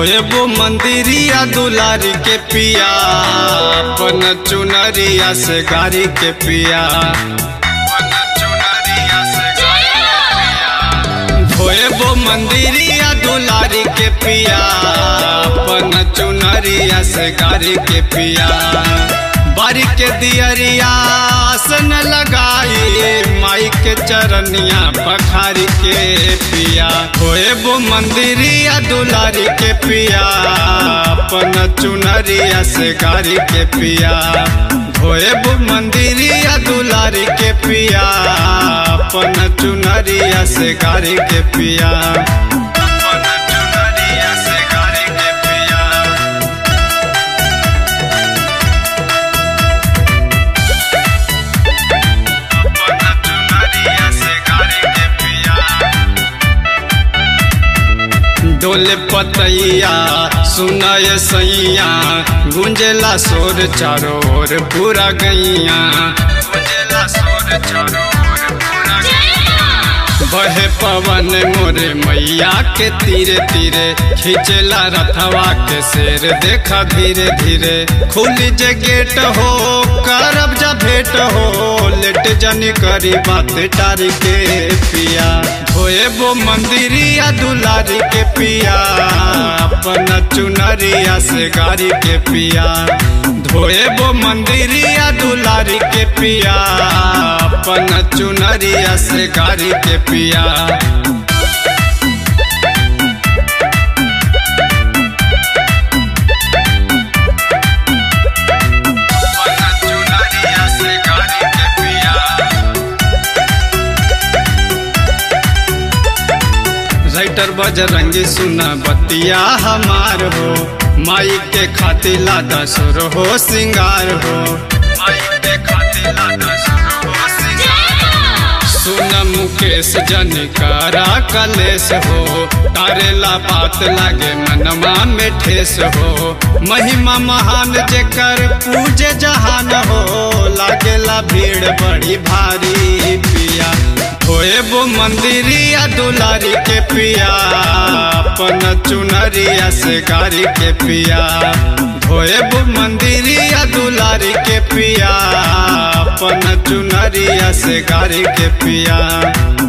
धोएबो मंदिरिया दुलारी के पिया अपन चुनरिया से गारी के पिया अपन चुनरिया से गारी के पिया। धोएबो मंदिरिया दुलारी के पिया अपन चुनरिया से गारी के पिया बारी के दियरिया आसन लगाई माई के चरनिया पखारी के पिया धोएबो मंदिरिया दुलारी के पिया अपन चुनरिया से गारी के पिया धोएबो मंदिरिया दुलारी के पिया अपन चुनरिया से गारी के पिया अपन चुनरिया से गारी के पिया अपना चुनरिया से गारी के पिया डोले पतैया सुनाय सैया गुंजेला सोर चारों ओर पूरा गैया गुंजेला सोर चारों ओर पूरा गैया बहे पवन मोरे मैया के तीरे तीरे खींचेला रथवा के शेर देखा धीरे धीरे खुल जे गेट हो करब जा भेट हो लेट जनी करी बात टारी के पिया धोएबो मंदिरिया दुलारी के पिया अपन चुनरिया से गारी के पिया धोएबो मंदिरिया दुलारी के पिया अपन चुनरिया से गारी के पिया अपना चुनरिया से गारी के पिया राइटर बजरंगी सुना बतिया हमार हो माई के खातिर लादा सुर हो सिंगार हो माई के खातिर लादा सुर हो सिंगार सुन मुकेश जनिकारा कलेश हो तारेला बात लागे मनमा में ठेस हो महिमा महान जेकर पूजे जहान हो लागेला भीड़ बड़ी भारी पिया धोएबो मंदिरिया दुलारी के पिया अपन चुनरिया से गारी के पिया धोएबो मंदिरिया दुलारी के पिया अपन चुनरिया से गारी के पिया